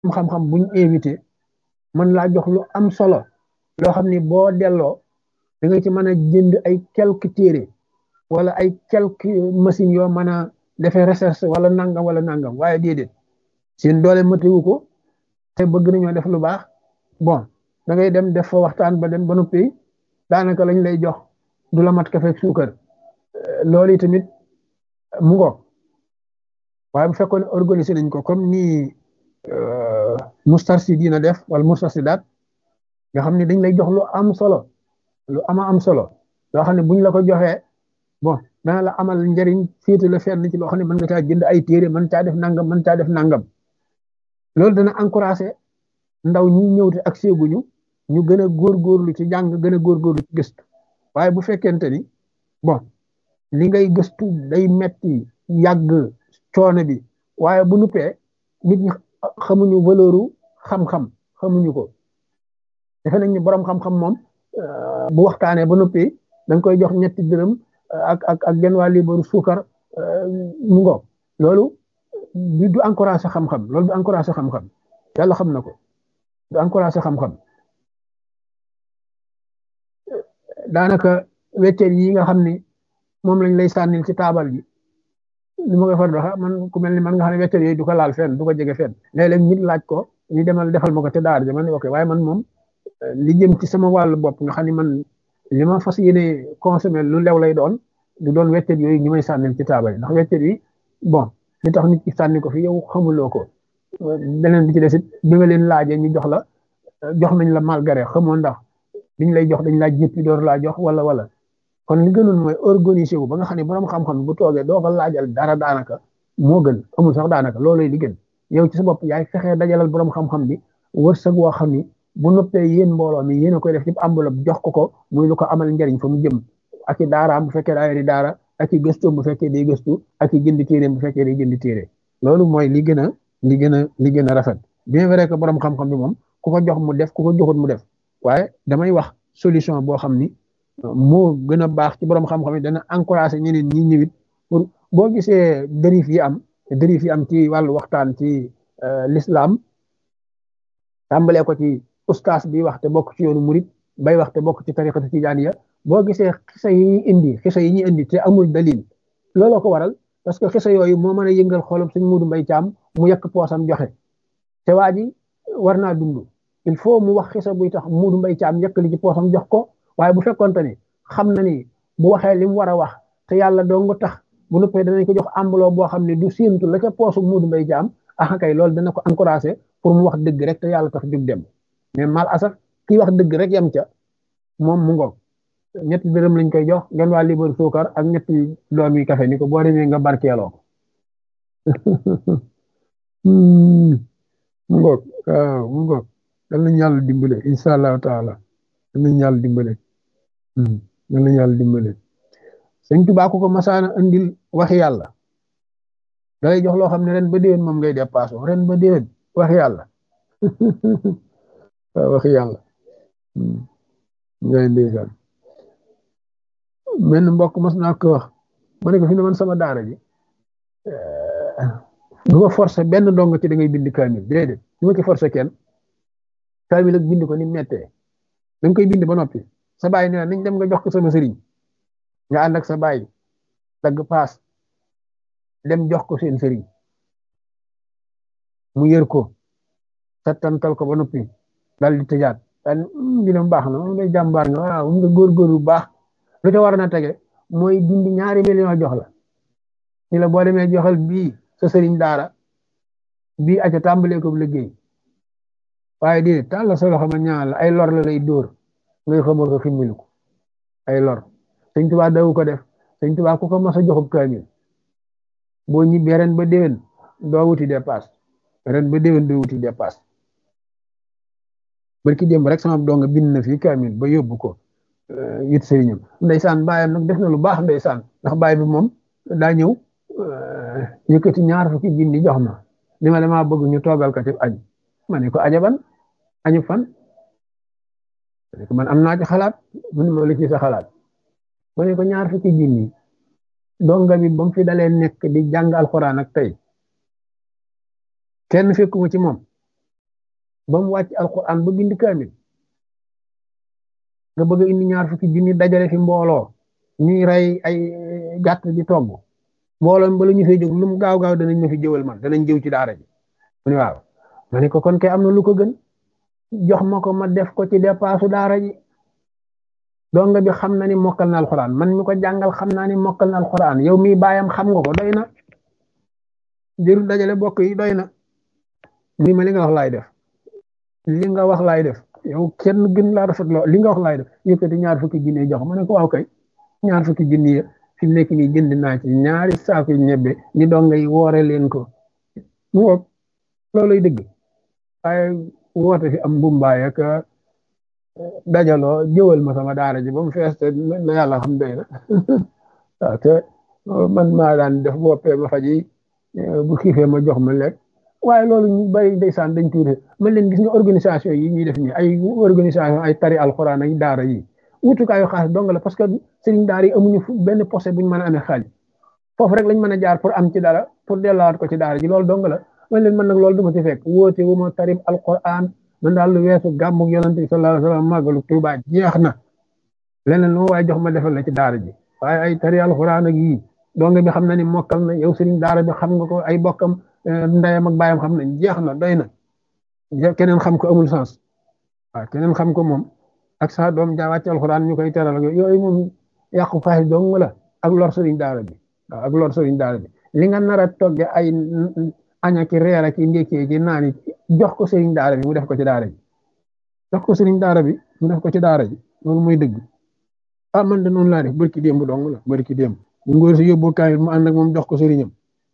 xam-xam buñ invité mën laa jox lu am solo loo xam ni boo delloo da nga ci mën a jënd ay quelques téere wala ay quelques machines yoo mën a defee recherche wala nangam wala nangam waaye déedéet seen doole matiwu ko te bëgg nañoo def lu baax bon da ngay dem def fa waxtaan ba dem ba noppi daanaka lañ lay jox du la mat kafe ak suukar loolu tamit mu ngoog waaye bu fekkoon organiser nañ ko comme nii Moustarchidine def wala Moustarchidaat nga xam ne dañ lay jox lu am solo lu ama am solo loo xam ne buñ la ko joxee bon dana la amal njëriñ féete la fenn ci loo xam ne mën nga caa jënd ay téere mën caa def nangam mën caa def nangam loolu dana encouragé ndaw ñi ñëw te ak séeguñu ñu gën a góorgóorlu ci jàng gën a góorgóorlu ci gëstu waaye bu fekkente ni bon li ngay gëstu day metti yàgg coono bi waaye bu nuppee nit ñi xamuñu valeuru xam-xam xamuñu ko defe nañ ni borom xam-xam moom bu waxtaanee ba noppi da nga koy jox ñetti dërëm ak ak ak genn waa liibaru suukar mu ngo loolu du du encouragé xam-xam loolu du encouragé xam-xam yàlla xam na ko du encouragé xam-xam daanaka weccet yi nga xam ni moom lañ lay sànnil ci taabal ji li ma koy far doxa man ku mel ni man nga xam ne weccet yooyu du ko laal fenn du ko jege fenn léeg-léeg nit laaj ko ñu demal defal ma ko te daar ji man ok waaye man moom li jëm ci sama wàllu bopp nga xam ne man li ma fas yéene consommer lu lew lay doon du doon weccet yooyu ñu may sànnil ci taabal ndax weccet yi bon li tax nit ki sànni ko fi yow xamuloo ko beneen bi ci des it bi nga leen laajee ñu jox la jox nañ la malgré xamoo ndax biñ lay jox dañ laa jéppi door laa jox wala wala kon li gënoon mooy organiser wu ba nga xam ne borom xam-xam bu toogee doo ko laajal dara daanaka moo gën amul sax daanaka loolooy li gën yow ci sa bopp yaay fexee dajalal borom xam-xam bi wërsëg woo xam ni bu noppee yéen mbooloo mi yéen a koy def ci enveloppe jox ko ko muy lu ko amal njariñ fa mu jëm ak i daaraam bu fekkee daa yori daara ak i gëstoom bu fekkee day gëstu ak i jënd téeréem bu fekkee day jënd téere loolu mooy li gën a li gën a li gën a rafet bien vrai que borom xam-xam bi moom ku ko jox mu def ku ko joxut mu def waaye damay wax solution boo xam ni moo gën a baax ci borom xam-xam yi dana encouragé ñeneen ñi ñëwit pour boo gisee dérive yi am dérive yi am ci wàllu waxtaan ci l'islam tàmbalee ko ci ustaas bi wax te bokk ci yoonu murit bay wax te bokk ci tariqatu tijaaniya boo gisee xisa yi ñuy indi xisa yi ñuy indi te amul dalil looloo ko waral parce que xisa yooyu moo mën a yëngal xolam suñ muudu mbay caam mu yekk poosam joxe te waa ji war naa dund il faut mu wax xisa buy tax muudu mbay caam yekk li ci poosam jox ko waaye bu fekkonte ni xam na ni bu waxee li mu war a wax te yàlla doo nga tax bu nuppee danañ ko jox ambuloo boo xam ne du séentu la ca poosu muudu mbay caam ah kay loolu dana ko encouragé pour mu wax dëgg rek te yàlla tax jug dem mais mal asaf kii wax dëgg rek yam ca moom mu ngoog ñetti dërëm lañ koy jox ngeen waa libar suukar ak ñetti doom yi kafe ni ko boo demee nga barkeeloo ko mu ngoog waaw mu ngoog dal nañ yàlla dimbale insha allahu taala dal nañ yàlla dimbale dal nañ yàlla dimbale sëñ Tuubaa ku ko masaana andil waxi yàlla dalay jox loo xam ne ren ba déwén moom ngay dépassé ren ba déwén waxi yàlla waaw waxi yàlla ngay ndeysaan menn mbokk mas naa ko wax ma ne ko fi ne man sama daara ji du ma forcé benn dong ci da ngay bind kaamil déedéet du ma ci forcé kenn kaamil ak bind ko ni mettee da nga koy bind ba noppi sa baay nee nañ dem nga jox ko sama sëriñ nga ànd ak sa baay dagg paas dem jox ko seen sëriñ mu yër ko settantal ko ba noppi dal di tëjaat daal dina baax na moom day jàmbaar nga waaw nga góorgóorlu bu baax lu ca war na tege mooy dindi ñaari million jox la ni la boo demee joxal bii sa sëriñ daara bii aca tàmbalee ko liggéey waaye di taal la sa loxo ma ñaan la ay lor la lay dóor ngay xamoo ko ximmiliku ay lor sëñ Tuubaa dawu ko def sëñ Tuubaa ku ko mas a joxub kaamil boo ñibbee ren ba déwén doo wuti dépasse ren ba déwén doo wuti dépasse barki démb rek sama donga bind na fi kaamil ba yóbbu ko it sëriñam ndeysaan baayam nag def na lu baax ndeysaan ndax baay bi moom daa ñëw yëkkati ñaar fukki junni jox ma ni ma dama bëgg ñu toogal ko ci añ ma ne ko ajaban añu fan man am naa ci xalaat mu ne ma lu ci sa xalaat ma ne ko ñaar fukki junni donga bi ba mu fi dalee nekk di jàng alxuraan ak tey kenn fekkuma ci moom ba mu wàcc alquran ba bind kaamil nga bëgg a indi ñaar fukki junni dajale fi mbooloo ñuy rey ay gàtt di togg mbooloo bala ñu fay jóg lu mu gaaw gaaw danañ ma fi jëwal man danañ jëw ci daara ji mu ne waaw ma ne ko kon kay am na lu ko gën jox ma ko ma def ko ci dépassu daara ji donga bi xam na ni mokkal na alquran man mi ko jàngal xam naa ni mokkal na alquran yow mi baayam xam nga ko doy na jërul dajale bokk yi doy na ni ma li nga wax laay def li nga wax laay def yow kenn gën laa rafet loo li nga wax laay def yëkkati ñaar fukki junni jox ma ne ko waaw kay ñaar fukki junni ya fi mu nekk nii jënd naa ci ñaari saaku ñebbe ñi donga yi woore leen ko mu woog looluy dëgg waaye woote fi am mbumbaay ak dajaloo jëwal ma sama daara ji ba mu fees te na yàlla xam doy na waaw te man maa daan def boppee ma faji bu xiifee ma jox ma lekk waaye loolu ñu bari ndeysaan dañ tuuti man leen gis nga organisation yi ñuy def nii ay organisation ay tari alxuraan ay daara yi wutukaayu xaalis dong la parce que sëriñ daara yi amuñu benn posé buñ mën a amee xaalis foofu rek lañ mën a jaar pour am ci dara pour dellawaat ko ci daara ji loolu dong la man leen man nag loolu du ma ci fekk woote wu ma tarib alxuraan man daal lu weesu gàmmug yonent bi sallallahu alayhi wa sallam màggalu Tuubaa jeex na leneen lu ma waaye jox ma defal la ci daara ji waaye ay tari alxuraan ak yii dong bi xam na ni mokkal na yow sëriñ daara bi xam nga ko ay bokkam ndeyam ak baayam xam nañ jeex na doy na keneen xam ko amul sens waaw keneen xam ko moom ak sa doom jaa wàcc alxuraan ñu koy teral ak yooyu moom yàqu faaxis dong la ak lor sëriñ daara bi waaw ak lor sëriñ daara bi li nga nar a togge ay aña ki reer ak ndékkee ki naani jox ko sëriñ daara bi mu def ko ci daara ji jox ko sëriñ daara bi mu def ko ci daara ji loolu mooy dëgg ah man de noonu laa def barki démb dong la barki démb bu ngóor si yóbbu kaamil mu ànd ak moom jox ko sëriñam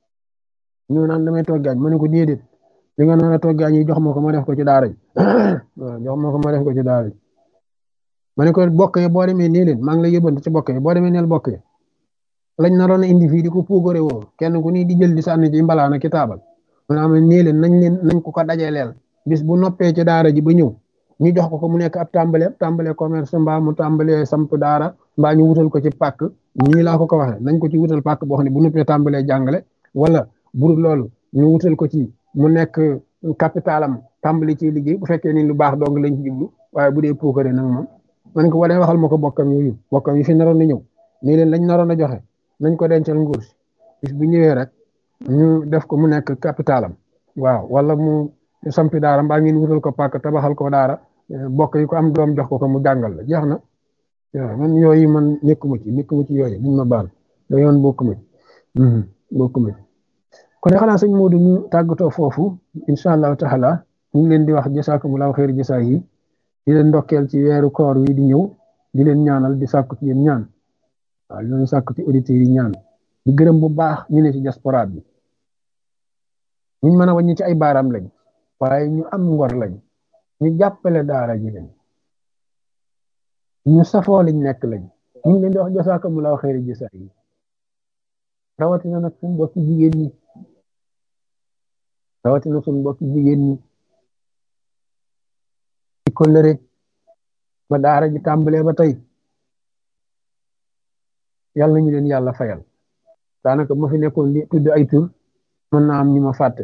ñu naan damay toggaañ ma ne ko déedéet li nga nar a toggaañ yi jox ma ko ma def ko ci daara ji waaw jox ma ko ma def ko ci daara ji ma ne ko bokk yi boo demee nii leen maa ngi lay yóbbante ci bokk yi boo demee neel bokk yi lañ naroon a indi fii di ko puugare woo kenn ku ni di jël di sànni ci mbalaana ki taabal maanaam nii leen nañ leen nañ ko ko dajaleel bis bu noppee ci daara ji ba ñëw ñu jox ko ko mu nekk ab tàmbale tàmbale commerce mbaa mu tàmbalee samp daara mbaa ñu wutal ko ci pàkk ñii laa ko ko waxee nañ ko ci wutal pàkk boo xam ne bu noppee tàmbalee jàngale wala bur loolu ñu wutal ko ci mu nekk capitalam tàmbali ci liggéey bu fekkee ni lu baax dong lañ ci jublu waaye bu dee puukare nag moom man ko wadee waxal ma ko bokkam yooyu bokkam yi fi naroon na ñëw nii leen lañ naroon a joxe nañ ko dencal nguur si bis bu ñëwee rek ñu def ko mu nekk capitalam waaw wala mu sampi daara mbaa ngeen wutal ko pàkk tabaxal ko daara bokk yi ko am doom jox ko ko mu jàngal la jeex na waaw man yooyu man nekkuma ci nekkuma ci yooyu buñ ma baal da yoon bokkuma ci bokkuma ci kon xanaa sëñ Modou ñu tàggatoo foofu incha allahu taala ñu ngi leen di wax jasaakumullahu xeer jasaa yi di leen ndokkeel ci weeru koor wi di ñëw di leen ñaanal di sàkku ci yéen ñaan waaw di leen sàkku ci auditeurs yi ñaan di gërëm bu baax ñu ne ci diaspora bi ñu mën a wàññi ci ay baaraam lañ waaye ñu am ngor lañ ñu jàppale daara ji lañ ñu safoo liñ nekk lañ ñu ngi leen di wax jasaakumullahu xeer jasaa yi rawatina nag suñu mbokki jigéen ñi rawatina suñu mbokki jigéen ñi ci kollëre ba daara ji tàmbalee ba tey yàlla nañu leen yàlla fayal daanaka ma fi nekkoon li tudd ay tur mën naa am ñu ma fàtte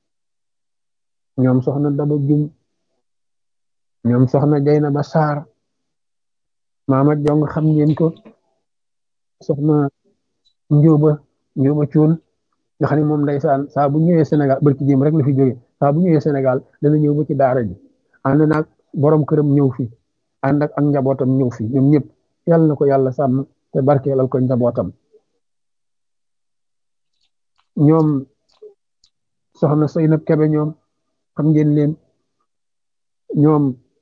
ñoom soxna Daba Jum ñoom soxna Jayna ba Saar maama jong xam ngeen ko soxna Njóoba Njóoba Cuun nga xam ne moom ndeysaan saa bu ñëwee Sénégal barki jéem rek la fi jóge saa bu ñëwee Sénégal dana ñëw ba ci daara ji ànd naag borom këram ñëw fi ànd ak ak njabootam ñëw fi ñoom ñëpp yàlla na ko yàlla sàmm te barkeelal ko njabootam ñoom soxna Seynab Kebe ñoom xam ngeen leen ñoom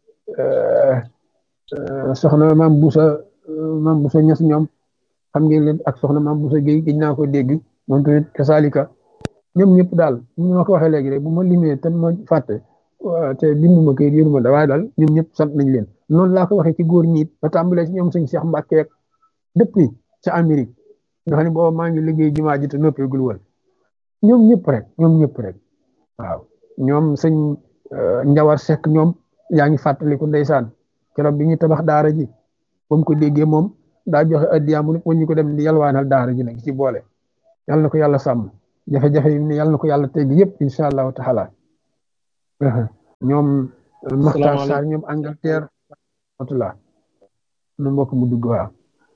soxna maam Busa maam Busa Ñas ñoom xam ngeen leen ak soxna maam Busa Géy gëj naa ko dégg moom tamit kasaalika ñoom ñëpp daal ñu ma ko waxee léegi rek bu ma limee te ma fàtte te binduma kayit yoruma da waaye daal ñoom ñëpp sant nañ leen noonu laa ko waxee ci góor ñi ba tàmbalee ci ñoom sëñ Cheikh Mbacke depuis ca Amérique nga xam ne booba maa ngi liggéey jumaa ji te noppeegul woon ñoom ñëpp rek ñoom ñëpp rek waaw ñoom sëñ Njawar Seck ñoom yaa ngi fàttaliku ndeysaan keroog bi ñu tabax daara ji ba mu ko déggee moom daa joxe addiyaam mu ñu ko dem di yalwaanal daara ji nag ci boole yàlla na ko yàlla sàmm jafe-jafe yi ne yàlla na ko yàlla tegg yëpp incha allahu taala ñoom Maxtaar Sarr ñoom Angleterre rahmatullah nu mbokk mu dugg waaw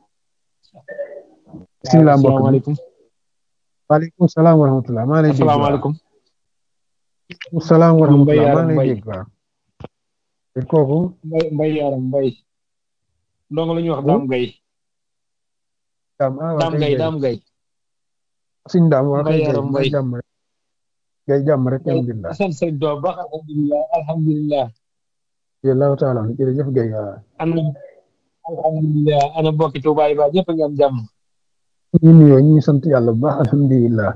bisimilah mbokk asalaamaaleykum waaleykum salaam wa rahmatullah maa lay dégg waaw asalaamaaleykum waaleykum salaam wa rahmatullah Mbaye maa Yaram lay Mbaye dégg waaw te kooku mbay mbay yaram mbay ndongo la ñuy wax daam gay daam ah waa daam kay gay gay daam gay suñ daam waa mbay kay gay yaram mooy mbay jàmm rek gay jàmm rek alhamdulilah sant sëriñ Tuubaa baax alhamdulilah alhamdulilah jërëjëf taala jërëjëf gay waaw ana alhamdulilah ana bokki Tuubaa yi ba ñëpp a ngi am jàmm ñu nuyoo ñu ngi sant yàlla bu baax alhamdulilah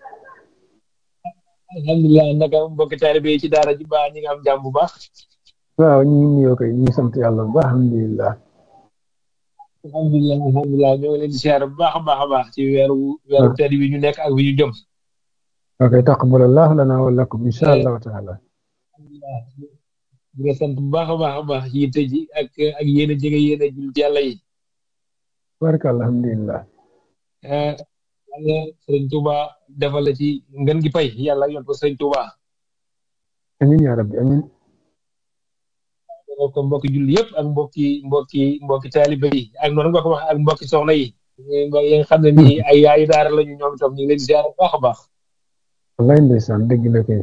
alhamdulilah naka mbokki taalibe yi ci daara ji ba ñi nga am jàmm bu baax waaw ñu ngi nuyoo kay ñu ngi sant yàlla bu baax alhamdulilah alhamdulilah alhamdulilah ñoo ngi leen di siyaare bu baax a baax a baax ci weeru weeru tedd bi ñu nekk ak bi ñu jëm ok taqabbalallahu lana wa lakum insha allahu taala alhamdulilah di nga sant bu baax a baax a baax ci yitte ji ak ak yéen a jege yéen a jullit yàlla yi barka alhamdulilah eh yàlla sëriñ Tuuba defal la ci ngën gi pay yàlla yot ko sëriñ Tuuba amin ya rabbi amin defal ko mbokki julli yëpp ak mbokki mbokki mbokki taalibe yi ak noonu nga ko wax ak mbokki soxna yi yi nga xam ne nii ay yaayu daara lañu ñoom itam ñu ngi leen di ziar bu baax a baax wallaay ndeysaan dëgg la kay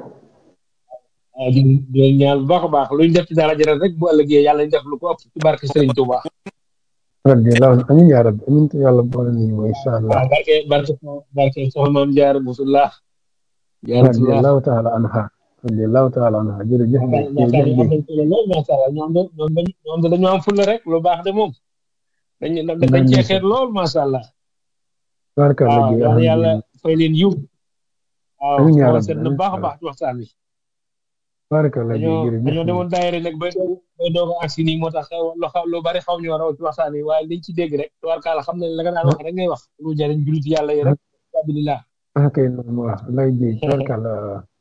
ah di di leen ñaan bu baax a baax luñ def ci daara jëral rek bu ëllëgee yàlla ñu def lu ko ëpp ci barke sëriñ Tuuba radiyallahu amin ya rabbi amin te yàlla boole nañu wa insha allah waaw barke barke barke soxna maam jaar musullah jaaratullah radiyallahu taala anha radiyallahu taala anha jërëjëf gay waxtaan jërëjëf yi am gay nañ solo lool macha allah ñoom de ñoom dañ ñoom de dañoo am fulla rek lu baax de moom dañ dañ cee xeet lool macha allah barka la waaw gay yàlla yàlla alhamdulilah fay leen yiw waaw amin ya xool rabbi seet na amin baax a baax ci waxtaan wi barka la gay dañoo jërëjëf dañoo demoon daayira nag bay doog bay doog a agsi nii moo tax lu xaw lu bari xaw ñoo raw ci waxtaan wi waaye liñ ci dégg rek tubaarkaala xam ne la nga daan wax rek ngay wax lu jariñ jullit yàlla yi rek alhamdulilah ah kay noonu waaw lay jëy barka la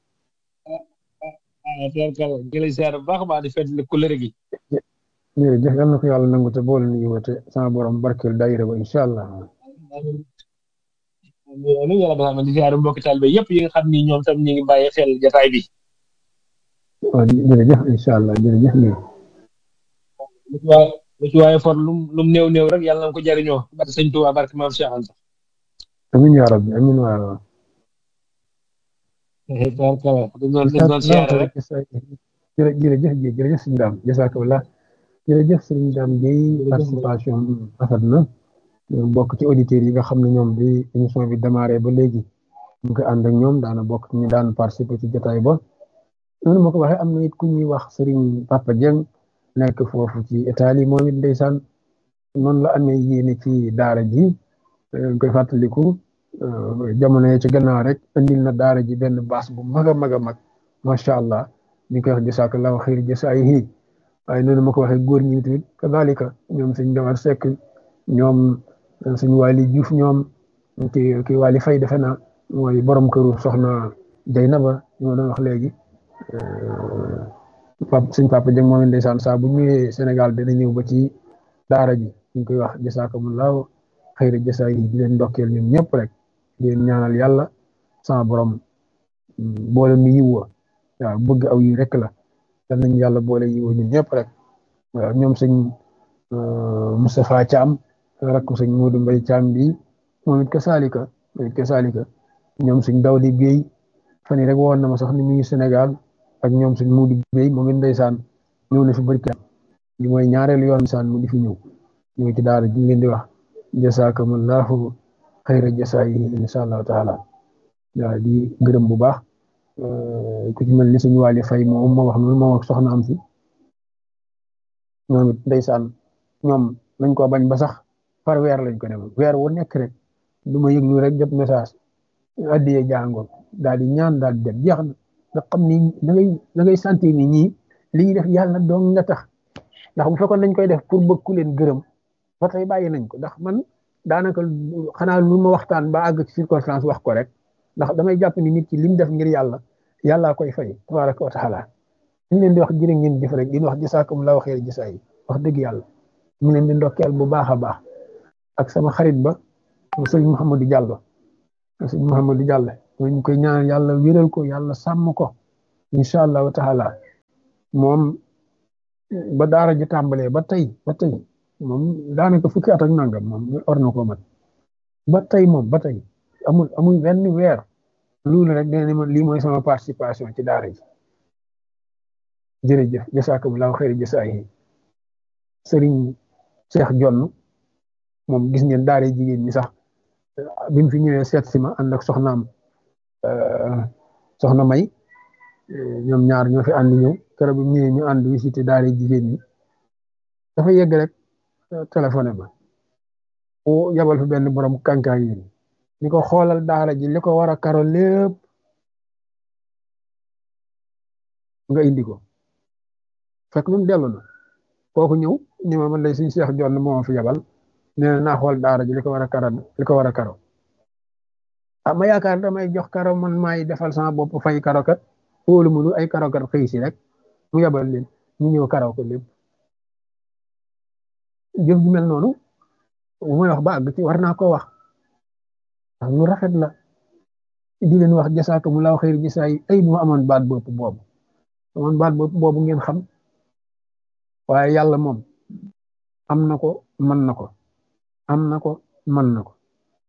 waaw tubaarkaala ngi lay ziar bu baax a baax di fedd kulëre gi jërëjëf yal na ko yàlla nangu te boole nañu wa te sama borom barkeel daayira ba insha allah amiin yàlla dafa am di ziar mbokki taalibe yëpp yi nga xam ni ñoom tam ñu ngi bàyyi xel jataay bi waaw jërëjëf insha allah jërëjëf gay lu ci waaye lu ci waaye for lum lum néew néew rek yàlla na ko jariñoo barke sëñ Tuubaa barke maam Cheikh Anta amin ya rabbi amin waaw tubaarkaala dañ doon dañ doon siyaare rek jërë jërëjëf Guèye jërëjëf sëñ Dame jazakallah jërëjëf sëñ Dame Guèye participation rafet na bokk ci auditeurs yi nga xam ne ñoom bi émission bi démarré ba léegi ñu koy ànd ak ñoom daana bokk ñu daan participer ci jotaay ba noonu ma ko waxee am na it ku ñuy wax Serigne Papa Dieng nekk foofu ci Italie moom it ndeysaan noonu la amee yéene ci daara ji ñu koy fàttaliku jamono yi ci gannaaw rek andil na daara ji benn baas bu mag a mag a mag macha allah ñu koy wax jasakallahu xayr jasaayihi waaye noonu ma ko waxee góor ñi tamit kadalika ñoom suñ dawar sekk ñoom suñ waali juuf ñoom ki ki waali fay defe na mooy borom këru soxna Jaynaba ñu ma doon wax léegi pap suñ papa jëng moom ndeysaan saa bu ñëwee Sénégal dana ñëw ba ci daara ji ñu koy wax jasakumullahu xayr jasaayihi di leen ndokkeel ñoom ñëpp rek di leen ñaanal yàlla sama borom boole nu yiw wa waaw bëgg aw yi rek la yal nañu yàlla boole yiw ñun ñëpp rek waaw ñoom sëñ Moustapha Thiam rakku sëñ Modou Mbaye Thiam bi moom it ka saalika moom it ka saalika ñoom sëñ Dawdi Guèye fan yi rek woon na ma sax ni mu ngi Sénégal ak ñoom sëñ Modou Guèye moom it ndeysaan ñëw na fi barki li mooy ñaareelu yoon saan mu di fi ñëw ñëw ci daara ji ngeen di wax jasakumullahu xayra jasaayihi insha allahu taala waaw di gërëm bu baax ku ci mel ni suñu wàlli fay moom moo wax noonu moom ak soxna am si ñoom it ndeysaan ñoom nañ ko bañ ba sax par weer lañ ko defal weer wu nekk rek du ma yëg lu rek jot message addiye jàngoon daal di ñaan daal di dem jeex na nga xam ni da ngay da ngay sentir ni ñii li ñuy def yàlla doon nga tax ndax bu fekkoon dañ koy def pour bëgg ku leen gërëm ba tey bàyyi nañ ko ndax man daanaka xanaa lu ma waxtaan ba àgg ci circonstance wax ko rek ndax damay jàpp ni nit ki lim def ngir yàlla yàllaa koy fay tabaraka wa taala ñu leen di wax jërë ngeen jëf rek di wax jasaakumullahu xayr jasaa yi wax dëgg yàlla ñu leen di ndokkeel bu baax a baax ak sama xarit ba sëñ Mouhamadou Diallo sëñ Mouhamadou Diallo ñu koy ñaan yàlla wéral ko yàlla sàmm ko incha allahu taala moom ba daara ji tàmbalee ba tey ba tey moom daanaka fukki at ak nangam moom war na koo mat ba tey moom ba tey amul amul benn weer loolu rek dina ne ma lii mooy sama participation ci daara ji jërëjëf jasaakumullaahu xayri jasaayi sëriñ Cheikh Jonn moom gis ngeen daara jigéen ñi sax bi mu fi ñëwee seet si ma ànd ak soxnaam soxna May ñoom ñaar ñoo fi ànd ñëw keroog bi mu ñëwee ñu ànd visité daara jigéen ñi dafa yegg rek téléphoné ma o yabal fi benn borom kànkaay yi ni ko xoolal daara ji li ko war a karo lépp nga indi ko fekk moom dellu na kooku ñëw ni ma man lay suñu Cheikh Jonn moo fi yabal nee na naa xool daara ji li ko war a karo li ko war a karo ah ma yaakaar damay jox karo man maay defal sama bopp fay karo kat wóolu mu ay karo kat xëy si rek mu yabal leen ñu ñëw karo ko lépp jëf ju mel noonu bu may wax ba àgg ci war naa ko wax ndax lu rafet la di leen wax jasaaka mu laaw xëyri jasaa yi ay bu ma amoon baat bopp boobu amoon baat bopp boobu ngeen xam waaye yàlla moom am na ko mën na ko am na ko mën na ko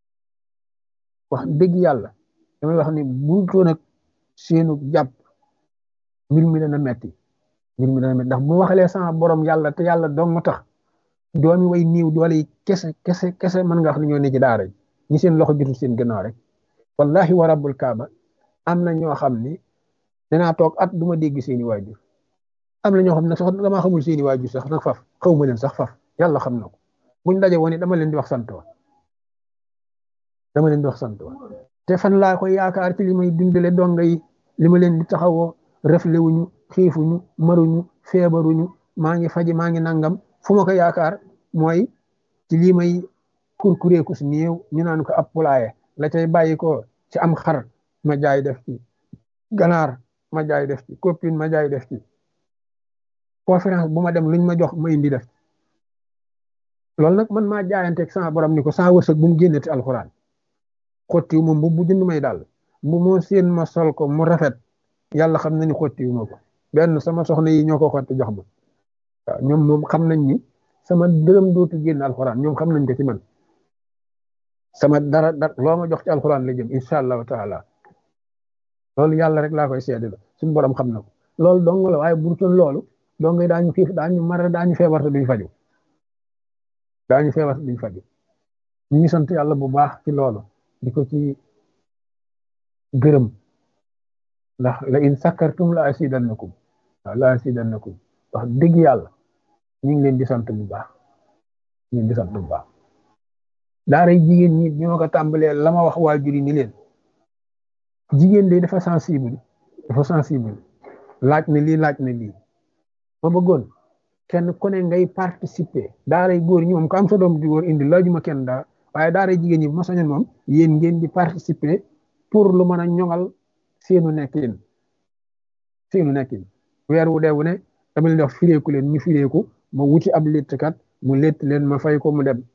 wax dëgg yàlla damay wax ni bu ko nag seenu jàpp mbir mi dana metti mbir mi dana metti ndax bu waxalee sama borom yàlla te yàlla dong nga tax doomi way niiw doole yi kese kese kese mën nga wax ne ñoo ne ci daara ji ñi seen loxo jotul seen gannaaw rek wallahi wa rabbul kaaba am na ñoo xam ni danaa toog at du ma dégg seeni waajur am na ñoo xam ne sax damaa xamul seeni waajur sax nag faf xaw ma leen sax faf yàlla xam na ko buñ daje woon dama leen di wax sant wa dama leen di wax sant wa te fan laa koy yaakaar ci li may dundale donga yi li ma leen di taxawoo refle wuñu xiifuñu maruñu feebaruñu maa ngi faji maa ngi nangam fu ma ko yaakaar mooy ci lii may kurkureeku si néew ñu naan ko ab pulaaye la cay bàyyi ko ci am xar ma jaay def ci ganaar ma jaay def ci copine ma jaay def ci conférence bu ma dem luñ ma jox ma indi def loolu nag man maa jaayanteeg sama borom ni ko saa wërsëg bu mu génneti alxuraan xottiwu ma mbubb bu jënd may daal bu moo seen ma sol ko mu rafet yàlla xam na ni xottiwu ma ko benn sama soxna yi ñoo ko xotti jox ma waaw ñoom moom xam nañ ni sama dërëm dootu génn alxuraan ñoom xam nañ ko ci man sama dara dara loo ma jox ci alxuraan la jëm incha allahu taala loolu yàlla rek laa koy seede la suñu borom xam na ko loolu dong la waaye bu dul loolu dong daañu xiif daañu mar daañu feebar te duñ faju daañu feebar te duñ faju ñu ngi sant yàlla bu baax ci loolu di ko ci gërëm ndax la in sakkartum la asidannakum waaw la asidannakum wax dëgg yàlla ñu ngi leen di sant bu baax ñu ngi leen di sant bu baax daara jigéen ñi ñoo ko tàmbalee la ma wax waajur yi ni leen jigéen de dafa sensible dafa sensible laaj na lii laaj na lii ma bëggoon kenn ku ne ngay participer daaray góor ñi moom ko am sa doom di góor indi laajuma kenn daa waaye daaray jigéen ñi bu ma sañoon moom yéen ngeen di participer pour lu mën a ñoŋal seenu nekkin seenu nekkin weer wu dee wu ne dama leen di wax fireeku leen ñu fireeku ma wuti ab léttkat mu létt leen ma fay ko mu dem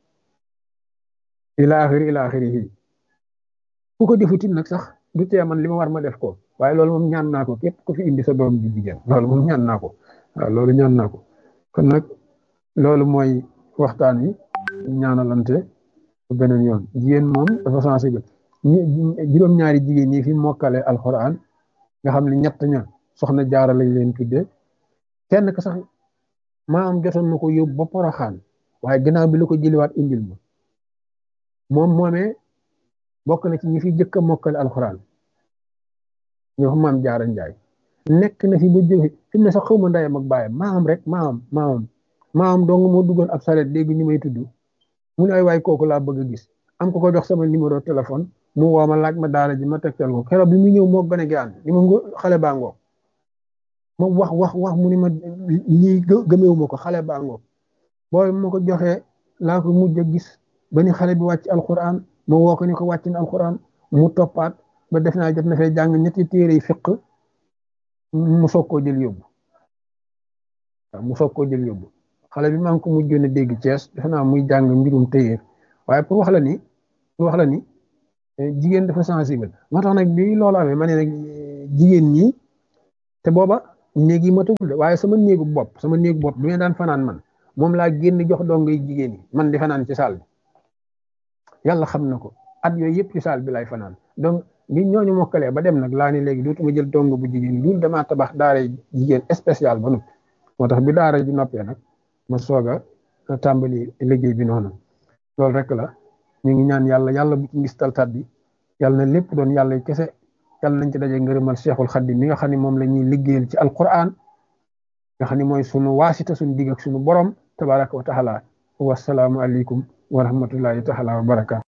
ila axiri ila axiri yi ku ko defutit nag sax du tee man li ma war ma def ko waaye loolu moom ñaan naa ko képp ku fi indi sa doom ji jigéen loolu moom ñaan naa ko waaw loolu ñaan naa ko kon nag loolu mooy waxtaan wi ñaanalante beneen yoon jigéen moom dafa sensible juróom-ñaari jigéen ñi fi mokkale alxuraan nga xam ne ñett ña soxna jaara lañ leen tuddee kenn ka sax maam jotoon na ko yóbbu ba poroxaan waaye gannaaw bi la ko jëliwaat indil ma moom moomee bokk na ci ñi fi jëkk a mokkale alxuraan ñoo xam maam jaara njaay nekk na fi ba jóge fi mu ne sax xawma ndayam ak baayam maam rek maam maam maam dong moo duggoon ab saret dégg ñu may tudd mu ne ay waay kooku laa bëgg a gis am ko ko jox sama numéro téléphone mu woo ma laaj ma daara ji ma tegtal ko keroog bi mu ñëw moo gën a gaan ni ma xale baa ngoog ma wax wax wax mu ni ma lii gëmeewu ma ko xale baa ngoog booy ma ko joxee laa ko mujj a gis ba ni xale bi wàcc alquran ma woo ko ni ko wàcc na alquran mu toppaat ba def naa jot na fee jàng ñetti téere yi fiq mu soog koo jël yóbbu waaw mu soog koo jël yóbbu xale bi maa ngi ko mujjoon a dégg Cees defe naa muy jàng mbirum téyeer waaye pour wax la ni pour wax la ni jigéen dafa sensible moo tax nag bi loolu amee ma ne nag jigéen ñi te booba néeg yi matagul de waaye sama néegu bopp sama néegu bopp bi ma daan fanaan man moom laa génn jox dongo yi jigéen yi man di fanaan ci saal bi yàlla xam na ko at yooyu yëpp ci saal bi lay fanaan donc nit ñooñu mokkalee ba dem nag laa ne léegi dootuma jël dongo bu jigéen loolu damaa tabax daara jigéen spécial ba noppi moo tax bi daara ji noppee nag ma soog a tàmbali liggéey bi noonu loolu rek la ñu ngi ñaan yàlla yàlla bu ci ngistal tat bi yàlla na lépp doon yàlla kese yàlla nañ ci daje ngërëmal Cheikhul Khadim mi nga xam ne moom la ñuy liggéeyal ci alquran nga xam ne mooy sunu waasita sunu digg ak sunu borom tabaraka wa taala wasalaamu aleykum wa rahmatullahi taala wa barakaatu